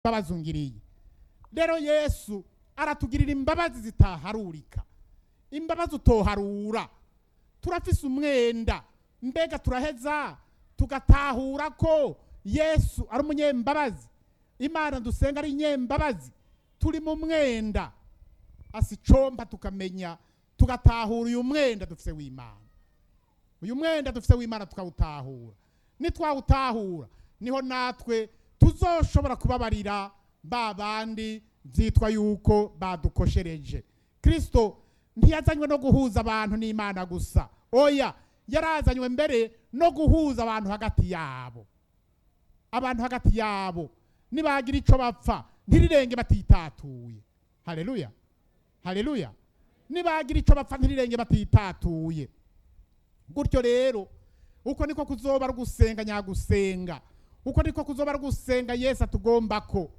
babazungiriye rero yesu aratugirira imbabazi zitaharurika imbabazi utoharura turafise umwenda mbega turaheza tugatahura ko yesu ari umunyembabazi imana dusenga ari inyembabazi turi mu mwenda asicomba tukamenya tugatahura uyu mwenda dufise w'imana uyu mwenda dufise w'imana tukawutahura nitwawutahura niho natwe tuzoshobora kubabarira ba bandi byitwa yuko badukoshereje kirisito ntiyazanywe no guhuza abantu n'imana gusa oya yarazanywe mbere no guhuza abantu hagati yabo abantu hagati yabo nibagira icyo bapfa ntirirenge batitatuye hareruya hareruya nibagira icyo bapfa ntirirenge batitatuye gutyo rero uko niko kuzoba ari gusenga nyagusenga uko niko kuzoba ari gusenga yesu atugomba ko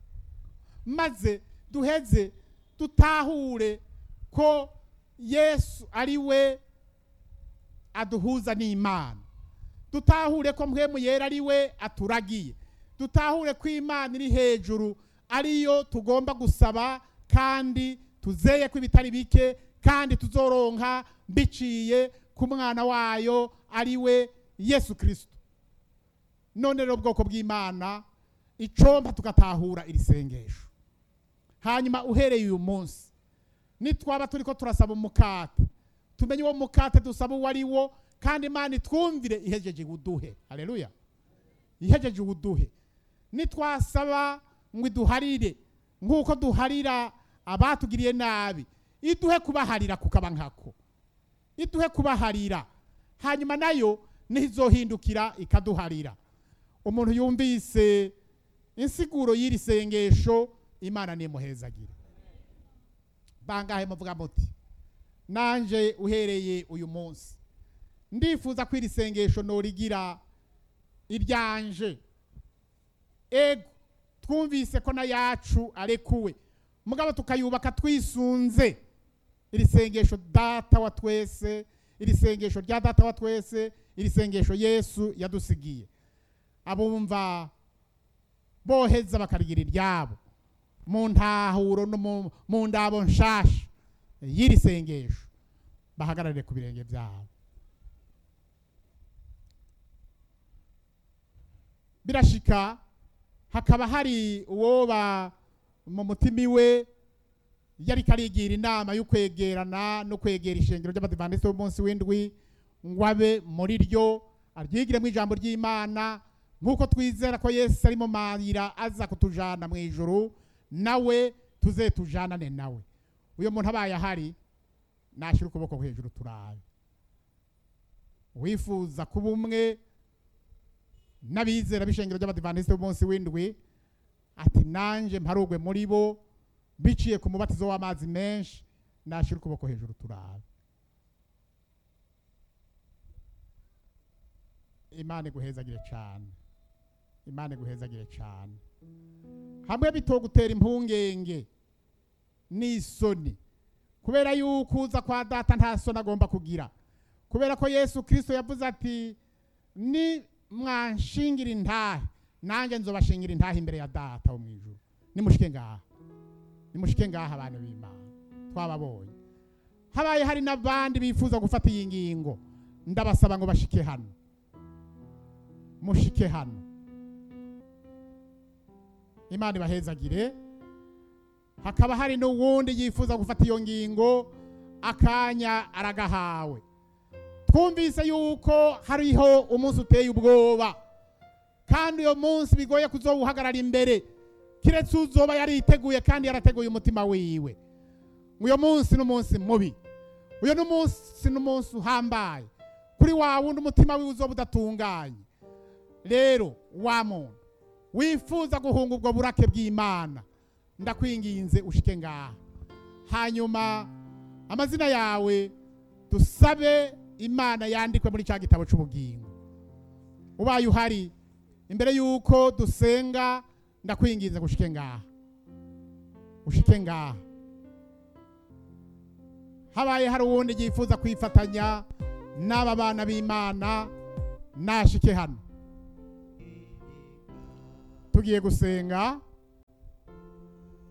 maze duheze dutahure ko yesu ari we aduhuza n'imana dutahure ko mpwemu yera ari we aturagiye dutahure ko imana iri hejuru ariyo tugomba gusaba kandi tuzeye ko ibitari bike kandi tuzoronka biciye ku mwana wayo ari we yesu kirisito none rero ubwoko bw'imana icomba tugatahura iri sengesho hanyuma uhereye uyu munsi nitwaba turi ko turasaba umukate tumenye uwo mukate dusaba uwo ari wo kandi imana itwumvire ihejeje uduhe hareruya ihejeje uduhe nitwasaba ngo iduharire nk'uko duharira abatugiriye nabi iduhe kubaharira kukaba nkako iduhe kubaharira hanyuma nayo nizohindukira ikaduharira umuntu yumvise insiguro y'iri sengesho imana nimuhezagire bangahe muvuga muti nanje uhereye uyu munsi ndifuza ko iri sengesho norigira iryanje ego twumvise ko na yacu arekuwe mugabo tukayubaka twisunze iri sengesho data wa twese iri sengesho rya data wa twese iri sengesho yesu yadusigiye abumva boheza bakarigira iryabo mu ntahuro no mu ndabo nshasha y'iri sengesho bahagararire ku birenge byabo birashika hakaba hari uwoba mu mutima iwe yari karigira inama yo kwegerana no kwegera ishengero ry'abadivantisite b'umunsi w'indwi ngo abe muri ryo aryigiremo ijambo ry'imana nk'uko twizera ko yesu ari mu mayira aza kutujana mu ijuru nawe tuze tujanane nawe uyu muntu abaye ahari nashyira ukuboko hejuru turabe wifuza kuba umwe n'abizera b'ishengero ry'abadivantisite b'umunsi w'indwi ati nanjye mparugwe muri bo biciye ku mubatizo w'amazi menshi nashyira ukuboko hejuru turabe imana iguhezagire cyane imana iguhezagire cyane hamwe bitogutera impungenge n'isoni kubera yuko uza kwa data nta soni agomba kugira kubera ko yesu kirisito yavuze ati ni mwanshingira intahe nanjye nzobashingira intahe imbere ya data wo mu ijuru nimushike ngaha nimushike ngaha abantu b'imana twababonye habaye hari n'abandi bifuza gufata iyi ngingo ndabasaba ngo bashike hano mushike hano imana ibahezagire hakaba hari n'uwundi yifuza gufata iyo ngingo akanya aragahawe twumvise yuko hariho umunsi uteye ubwoba kandi uyo munsi bigoye kuzowuhagarara imbere kiretse uzoba yariteguye kandi yarateguye umutima wiwe uyo munsi n'umunsi mubi uyo n'umunsi n'umunsi uhambaye kuri wa wundi umutima wiwe uzoba udatunganye rero wa muntu wifuza guhunga ubwo burake bw'imana ndakwinginze ushike ngaha hanyuma amazina yawe dusabe imana yandikwe muri cya gitabo cy'ubugingo ubaye uhari imbere y'uko dusenga ndakwinginze ngo ushike ngaha ushike ngaha habaye hari uwundi yifuza kwifatanya n'aba bana b'imana nashike hano tugiye gusenga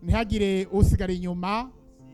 ntihagire usigara inyuma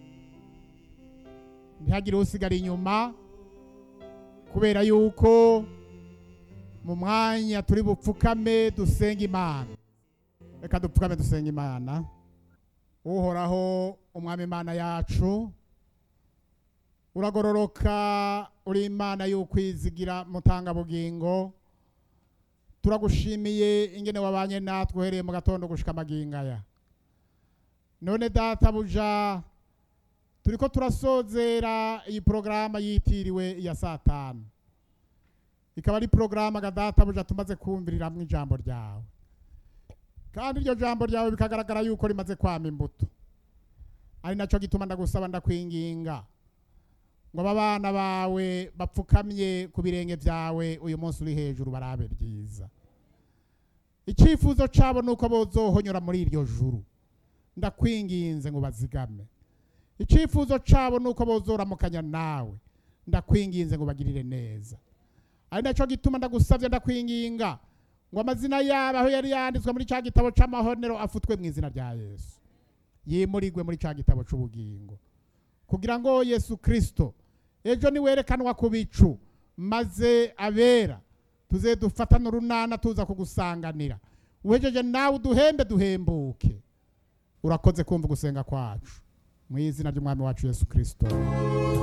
ntihagire usigara inyuma kubera yuko mu mwanya turi bupfukame dusenga imana reka dupfukame dusenga imana uhoraho umwami imana yacu uragororoka uri imana y'ukwizigira mutangabugingo turagushimiye ingene wabanye natwe uhereye mu gatondo gushika amagingaya none databuja turiko turasozera iyi porogaramu yitiriwe iya saa tanu ikaba ari porogaramu databuja tumaze kumviriramwo ijambo ryawe kandi iryo jambo ryawe bikagaragara yuko rimaze kwama imbuto ari nacyo gituma ndagusaba ndakwinginga ngo aba bana bawe bapfukamye ku birenge byawe uyu munsi uri hejuru barabe byiza icyifuzo cyabo ni uko bozohonyora muri iryo juru ndakwinginze ngo bazigame icyifuzo cyabo ni uko bozoramukanya nawe ndakwinginze ngo bagirire neza ari nacyo gituma ndagusabye ndakwinginga ngo amazina yabo aho yari yanditswe muri cya gitabo cy'amahonero afutwe mu izina rya yesu yimurigwe muri cya gitabo cy'ubugingo kugira ngo yesu kirisito ejo niwerekanwa ku bicu maze abera tuze dufatane urunana tuza kugusanganira uhejeje nawe uduhembe duhembuke urakoze kumva gusenga kwacu mu izina ry'umwami wacu yesu kirisito